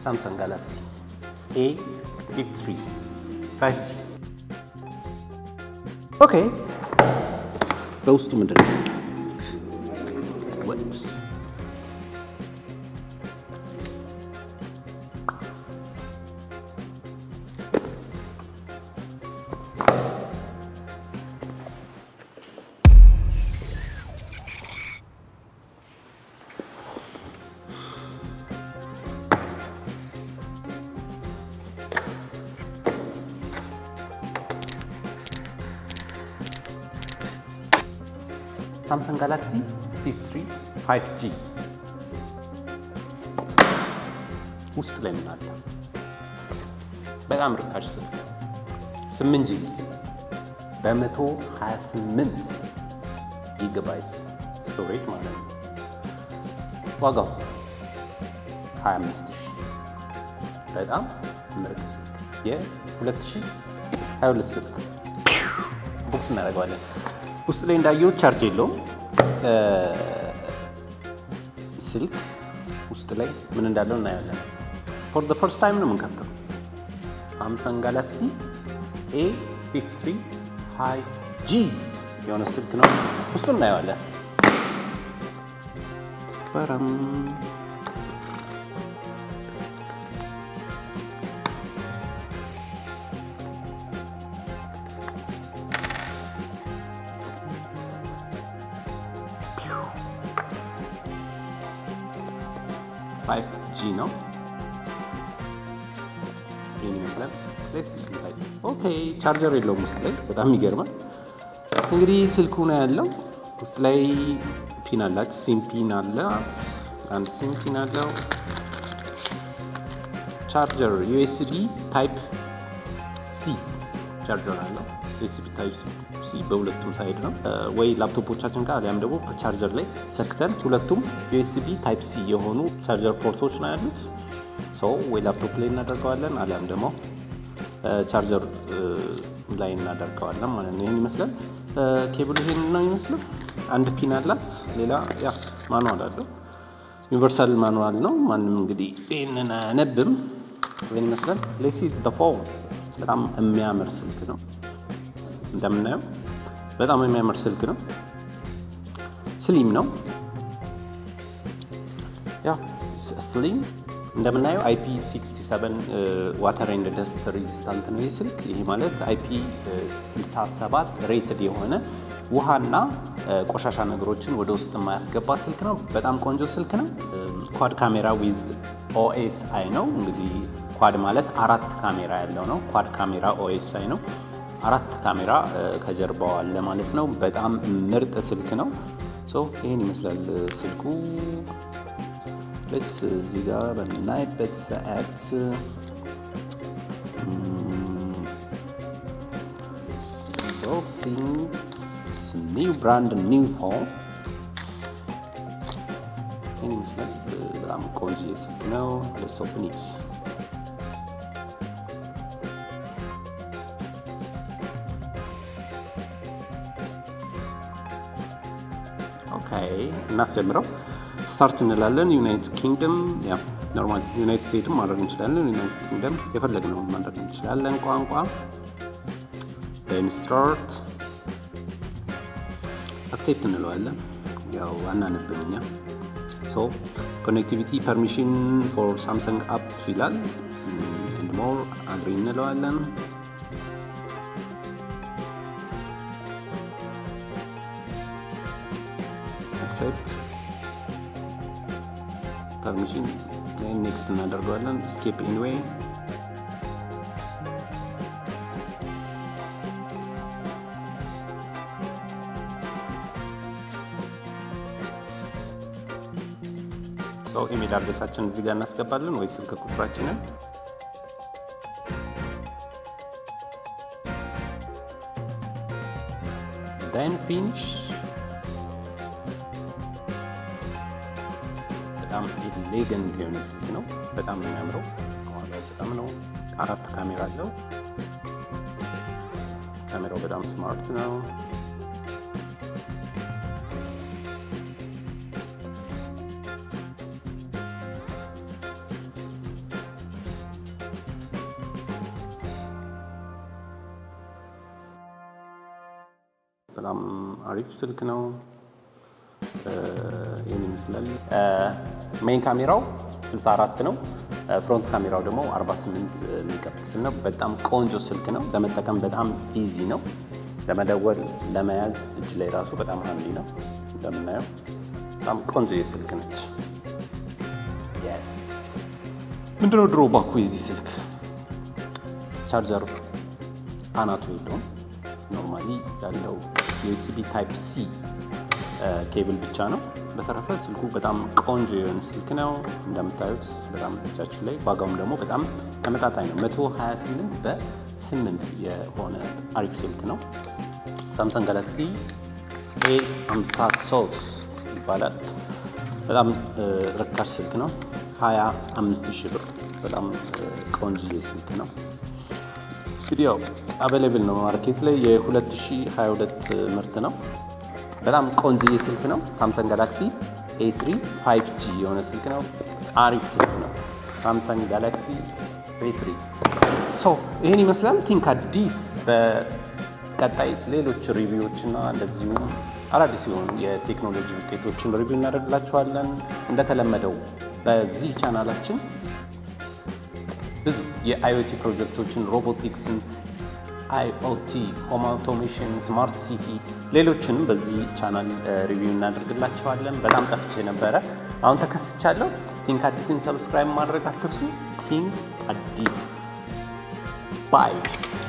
ሳምሰንግ ጋላክሲ ኤ 53 5G ኦኬ። በውስጡ ምንድን ነው? ወፕስ ሳምሰንግ ጋላክሲ 53 5G ውስጥ ላይ ምን አለ? በጣም ርካሽ ስልክ 8 ጂቢ በ128 ጊጋባይት ስቶሬጅ ማለት ነው። ዋጋው 25 ሺህ በጣም ምርጥ ስልክ የ2022 ስልክ ቦክስ እናደርገዋለን። ውስጥ ላይ እንዳየው ቻርጅ የለውም። ስልክ ውስጥ ላይ ምን እንዳለው እናያለን። ፎር ዘ ፈርስት ታይም ነው የምንከፍተው። ሳምሰንግ ጋላክሲ ኤ 53 5G የሆነ ስልክ ነው። ውስጡ እናየዋለን። በረም ፋይቭ ጂ ነው። ይህን ይመስላል። ኦኬ ቻርጀር የለውም ውስጥ ላይ በጣም ይገርማል። እንግዲህ ስልኩ ነው ያለው። ውስጥ ላይ ፒን አላች፣ ሲም ፒን አላት፣ አንድ ሲም ፒን አለው። ቻርጀር ዩኤስቢ ታይፕ ሲ ቻርጀር አለው። ዩኤስቢ ታይፕ ሲ በሁለቱም ሳይድ ነው ወይ ላፕቶፖቻችን ጋር አሊያም ደግሞ ቻርጀር ላይ ሰክተን ሁለቱም ዩኤስቢ ታይፕ ሲ የሆኑ ቻርጀር ፖርቶች ነው ያሉት። ሰው ወይ ላፕቶፕ ላይ እናደርገዋለን አሊያም ደግሞ ቻርጀር ላይ እናደርገዋለን ማለት ነው። ይህን ይመስላል። ኬብሉ ይሄን ነው ይመስላል። አንድ ፒን አላት። ሌላ ያ ማኑዋል አለው። ዩኒቨርሳል ማኑዋል ነው። ማንም እንግዲህ ይህንን አያነብም። ይህን ይመስላል። ሌሲ ፎን በጣም የሚያምር ስልክ ነው። እንደምናየው በጣም የሚያምር ስልክ ነው። ስሊም ነው። ያ ስሊም እንደምናየው አይፒ 67 ዋተር ኤንድ ደስት ሬዚስታንት ነው ይህ ስልክ። ይሄ ማለት አይፒ 67 ሬትድ የሆነ ውሃና ቆሻሻ ነገሮችን ወደ ውስጥ የማያስገባ ስልክ ነው። በጣም ቆንጆ ስልክ ነው። ኳድ ካሜራ ዊዝ ኦኤስ አይ ነው። እንግዲህ ኳድ ማለት አራት ካሜራ ያለው ነው። ኳድ ካሜራ ኦኤስ አይ ነው። አራት ካሜራ ከጀርባው አለ ማለት ነው። በጣም ምርጥ ስልክ ነው። ይህን ይመስላል ስልኩ። ስ እዚህ ጋር በምናይበት ሰዓት ቦክሲንግ ኒው ብራንድ ኒው ፎን ይህን ይመስላል። በጣም ቆንጆ ስልክ ነው። ለስ ኦፕን ኢት ኦኬ እናስጀምረው። ስታርት እንላለን። ዩናይትድ ኪንግደም ያ ኖርማል ዩናይትድ ስቴትም ማድረግ እንችላለን። ዩናይትድ ኪንግደም የፈለግነውን ማድረግ እንችላለን። ቋንቋ ስታርት አክሴፕት እንለዋለን። ያው አናነብም እኛ ሶ ኮኔክቲቪቲ ፐርሚሽን ፎር ሳምሰንግ አፕ ይላል። ኤንድ ሞር አግሪ እንለዋለን። አክሴፕት ፐርሚሽን ኔክስት እናደርገዋለን። ስኬፕ ኤኒዌይ ሰው ኢሜል አድሬሳችን እዚህ ጋር እናስገባለን ወይ ስልክ ቁጥራችንን ዳይን ፊኒሽ በጣም ኤሌገንት የሆነ ስልክ ነው። በጣም ነው የሚያምረው። ከኋላው በጣም ነው። አራት ካሜራ አለው። ካሜራው በጣም ስማርት ነው። በጣም አሪፍ ስልክ ነው። ይህን ይመስላል። ሜይን ካሜራው 64 ነው። ፍሮንት ካሜራው ደግሞ 48 ሜጋፒክስል ነው። በጣም ቆንጆ ስልክ ነው። ለመጠቀም በጣም ኢዚ ነው። ለመደወል ለመያዝ እጅ ላይ ራሱ በጣም ሀንዲ ነው። እንደምናየው በጣም ቆንጆ የስልክ ነች። የስ ምንድነው ድሮ ባኩ የዚህ ስልክ ቻርጀር አናቱ የለውም። ኖርማሊ ያለው ዩኤስቢ ታይፕ ሲ ኬብል ብቻ ነው። በተረፈ ስልኩ በጣም ቆንጆ የሆነ ስልክ ነው። እንደምታዩት በጣም እጃችን ላይ ዋጋውም ደግሞ በጣም ተመጣጣኝ ነው። 128 በ8 የሆነ አሪፍ ስልክ ነው። ሳምሰንግ ጋላክሲ ኤ 53 ይባላል። በጣም ርካሽ ስልክ ነው። 25 ሺህ ብር በጣም ቆንጆ ስልክ ነው። እንግዲህ ያው አቬሌብል ነው ማርኬት ላይ የ2022 ምርት ነው። በጣም ቆንጆዬ ስልክ ነው። ሳምሰንግ ጋላክሲ ኤ3 5ጂ የሆነ ስልክ ነው። አሪፍ ስልክ ነው። ሳምሰንግ ጋላክሲ ኤ3 ሶ ይህን ይመስላል። ቲንክ አዲስ በቀጣይ ሌሎች ሪቪዎች እና እንደዚሁም አዳዲስ የሆኑ የቴክኖሎጂ ውጤቶችን ሪቪው እናደርግላችኋለን። እንደተለመደው በዚህ ቻናላችን ብዙ የአይኦቲ ፕሮጀክቶችን ሮቦቲክስን አይኦቲ፣ ሆም አውቶሜሽን፣ ስማርት ሲቲ ሌሎችንም በዚህ ቻናል ሪቪው እናደርግላቸዋለን። በጣም ጠፍቼ ነበረ፣ አሁን ተከስቻለሁ። ቲንክ አዲስን ሰብስክራይብ ማድረግ አትርሱ። ቲንክ አዲስ ባይ